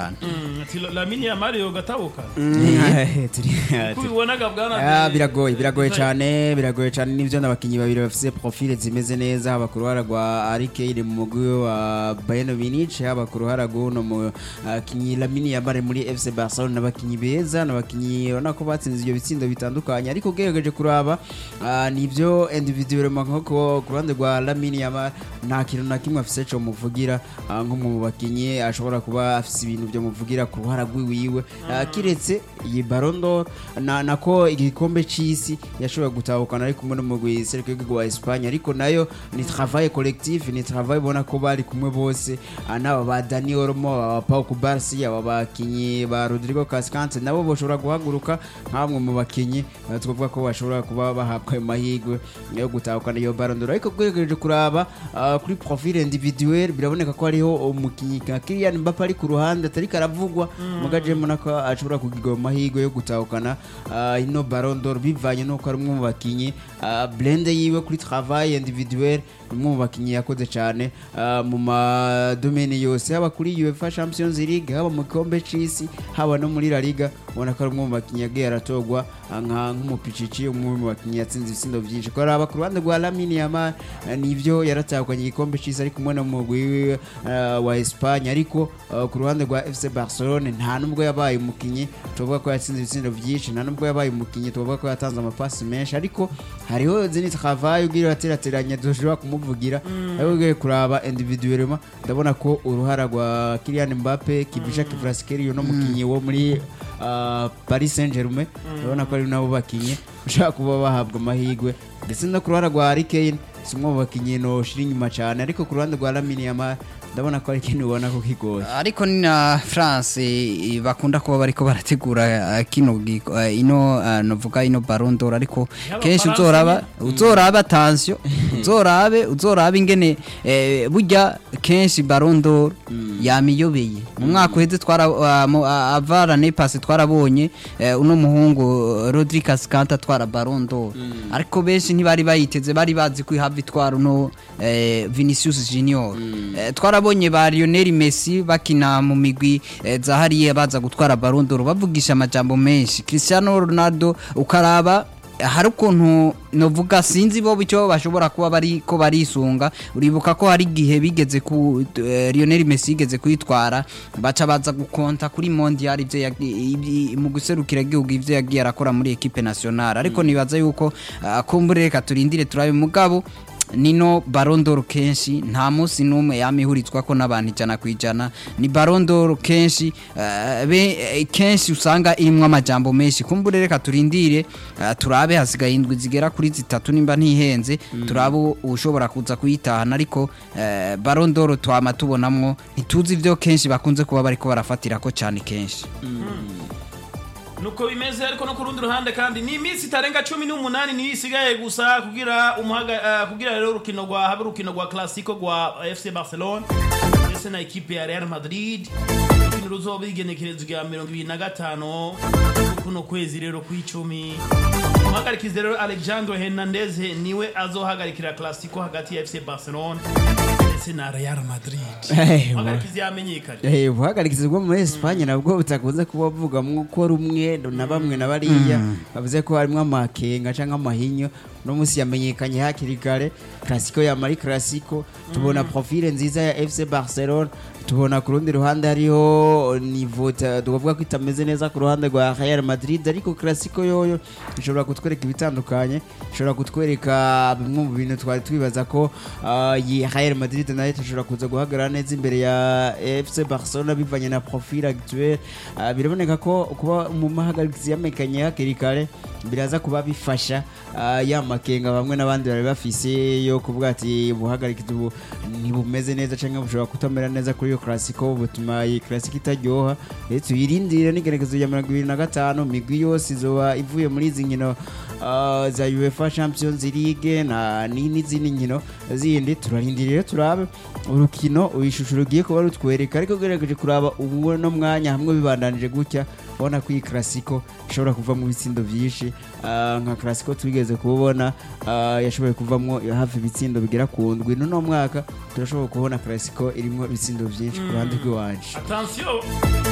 cyane Mm, ati Lamine Yamal yo gatabuka Turi- kubibonaga bwana Ah, biragoye biragoye cyane biragoye cyane n'ibyo n'abakinnyi babiri bafite profile zimeze neza haba ku ruhara rwa Arike mu mugwi wa Bayern Munich haba ku ruhara rw'uno mukinnyi Lamine Yamal muri FC Barcelona n'abakinnyi beza n'abakinnyi urabona ko batsinze ibyo bitsindo bitandukanye ariko ugerageje kuraba ah, nibyo individuellement nko ku- ku ruhande rwa Lamine Yamal nta kintu na kimwe afise cyo muvugira ah, nk'umwe mu bakinnyi ashobora kuba afise ibintu byo muvugira ku ruhara rw'iwiwe Ah, kiretse iyi Ballon d'Or na nako igikombe c'isi yashoboye gutahukana ari kumwe n'umugwi Sergio Guigui wa Espagne ariko nayo ni travail collectif ni travail ubona ko bari kumwe bose Ah, n'aba ba Dani Olmo aba Pau Kubarsi aba bakinyi ba Rodrigo Cascante nabo bashobora guhaguruka nk'amwe mu bakinyi ah, twavuga ko bashobora kuba bahabwa ayo mahirwe yo gutahukana iyo Ballon d'Or ariko bwegereje kuraba ah, kuri profil individuel biraboneka ko hariho umukinyi nka Kylian Mbappe ari ku ruhande atari karavugwa mugaje mbona ko ashobora kugiga amahirwe yo gutahukana ah, ino Ballon d'Or bivanye n'uko ari umwe mu bakinyi ah, blende yiwe kuri travail individuel ni umwe mu bakinyi yakoze cyane ah, mu madomene yose haba kuri UEFA Champions League haba mu gikombe c'isi haba no muri La Liga ubona ko ari umwe mu bakinyi yagiye aratogwa ah, nka nk'umupicici umwe mu bakinyi yatsinze ibitsindo byinshi ko araba ku ruhande rwa Lamine Yamal ah, nivyo yaratahukanye igikombe c'isi ari kumwe n'umugwi wiwe ah, wa Espagne ariko ah, ku ruhande rwa FC Barcelona nta nubwo yabaye umukinyi tuvuga ko yatsinze ibitsindo byinshi nta nubwo yabaye umukinyi tuvuga ko yatanze amapasi menshi ariko hariho zini travail ugira aterateranya dushobora kumuvugira ariko ugiye kuraba individuellement ndabona ko uruhara rwa Kylian Mbappe Kibisha Kvaratskhelia no mukinyi wo muri ah, Paris Saint-Germain ndabona ko ari nabo bakinyi ushaka kuba bahabwa amahirwe ndetse no ku ruhara rwa Harry Kane si umwe mu bakinyi noshira inyuma cyane ariko ku ruhande rwa Lamine Yamal ndabona ko ari ikintu ubona ko kigoye ariko ni na France eh, bakunda kuba bariko barategura eh, kino giko- eh, ino eh, novuga ino Ballon d'Or ariko Y'aba kenshi France uzoraba nyene. uzorabe attention uzorabe uzorabe ingene eh, burya kenshi Ballon d'Or yamiyobeye mu mwaka uheze twara ah, mu- ah, avara nepasi twarabonye eh, uno muhungu Rodri Cascante atwara Ballon d'Or ariko benshi ntibari bayiteze bari bazi ko ihava itwara uno eh, Vinicius Junior Eh, twarabonye ba Lionel Messi bakina mu migwi eh, za hariya baza gutwara Ballon d'Or bavugisha amajambo menshi Cristiano Ronaldo ukaraba hari ukuntu novuga sinzi bo icyo bashobora kuba bari ko barisunga uribuka ko hari igihe bigeze ku eh, Lionel Messi yigeze kuyitwara baca baza gukonta kuri mondial ivyo yagi- ibi- mu guserukira igihugu ivyo yagiye arakora muri equipe nationale ariko nibaza yuko ah, kumbure reka turindire turabe mugabo nino Ballon d'Or kenshi nta munsi n'umwe yamihurizwa ko n'abantu ijana ku ijana ni Ballon d'Or kenshi eh, be- eh, kenshi usanga irimwo amajambo menshi kumbure reka turindire eh, turabe hasigaye indwi zigera kuri zitatu nimba ntihenze turabe ushobora kuza kuyitahana ariko eh, Ballon d'Or twama tubonamwo ntituzi ivyo kenshi bakunze kuba bariko barafatira ko cyane kenshi nuko bimeze ariko no ku rundi ruhande kandi ni iminsi itarenga cumi n'umunani niyo isigaye gusa kugira umuhaga eh, kugira rero urukino rwa habe urukino rwa classico rwa FC Barcelona ndetse na ekipe ya Real Madrid urukino ruzoba igenekerezo rya mirongo ibiri na gatanu kuno kwezi rero kw'icumi umuhagarikizi rero Alejandro Hernandez niwe azohagarikira classico hagati ya FC Barcelona ndetse na Real Madrid Eh, umuhagarikizi yamenyekanye Eh, ubuhagarikizi bwo muri Espagne nabwo butakunze kuba buvugamwo ko rumwe na bamwe na bariya bavuze ko harimo amakenga cyangwa amahinyo uno munsi yamenyekanye hakiri kare Clasico ya Mari Clasico tubona profile nziza ya FC Barcelona tubona ku rundi ruhande hariho niveau ta- tukavuga ko itameze neza ku ruhande rwa Real Madrid ariko Clasico yoyo ishobora kutwereka ibitandukanye ishobora kutwereka bimwe mu bintu twari twibaza ko ah, iyi Real Madrid nayo ishobora kuza guhagarara neza imbere ya FC Barcelona bivanye na profil actuel Ah, biraboneka ko kuba mu mahagarikizi yamenyekanye hakiri kare biraza kuba bifasha ah, ya makenga bamwe n'abandi bari bafise yo kuvuga ati ubuhagarikizi ubu ntibumeze neza cyangwa bushobora kutamera neza kuri iyo Clasico butuma iyi Clasico itaryoha rero tuyirindire n'igerekezo rya mirongo ibiri na gatanu imigwi yose izoba ivuye muri izi nkino ah, za UEFA Champions League na ni- n'izindi nkino zindi turarindiriye rero turabe urukino ishusho rugiye kuba rutwereka ariko ugerageje kuraba ubu no mwanya hamwe bibandanije gutya ubona ko iyi Clasico ishobora kuvamo ibitsindo byinshi Ah, nka Clasico twigeze kubona ah, yashoboye kuvamo hafi ibitsindo bigera ku ndwi n'uno mwaka turashobora kubona Clasico irimo ibitsindo byinshi ku ruhande rw'iwacu attention